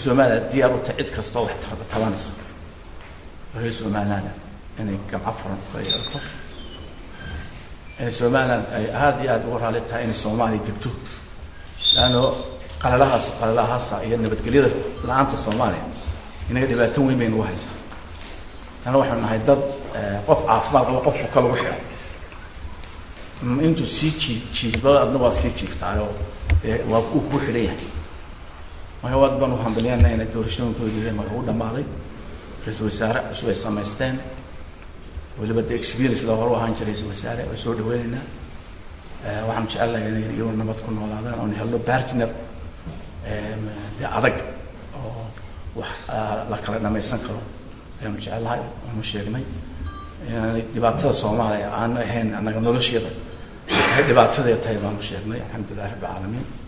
somaliland diyaar u tahay cid kastoo wax tabanaysa reer somaliland inay gamco furan ka yeelato inay somaliland ay aada iyo aada uga raali tahay inay soomaaliya degto leanno qalalahaas qalalahaasa iyo nabadgelyada la-aanta soomaaliya inaga dhibaato weyn bay nagu haysaa leanna waxaanu nahay dad qof caafimaad qaba qofku ka lagu xidhay intuu sii jii jiido adna waa sii jiiftaayoo waa uu ku xidhan yahay marka waad baan u hambaliyana inay doorashooyinkoodii marka u dhamaaday ra-iisul wasaare cusub ay samaysteen weliba de experience la hore u ahaan jiray ra-isul wasaare waa soo dhaweynaynaa waxaan jecelnahay inay iyagu nabad ku noolaadaan oon helno partner de adag oo wax la kala dhamaysan karo ayaanu jecelnahay waanu sheegnay inaanay dhibaatada soomaaliya aanu ahayn annaga nolosheeda waxay dhibaatadeed tahay baanu sheegnay alxamdulilah rabbi caalamiin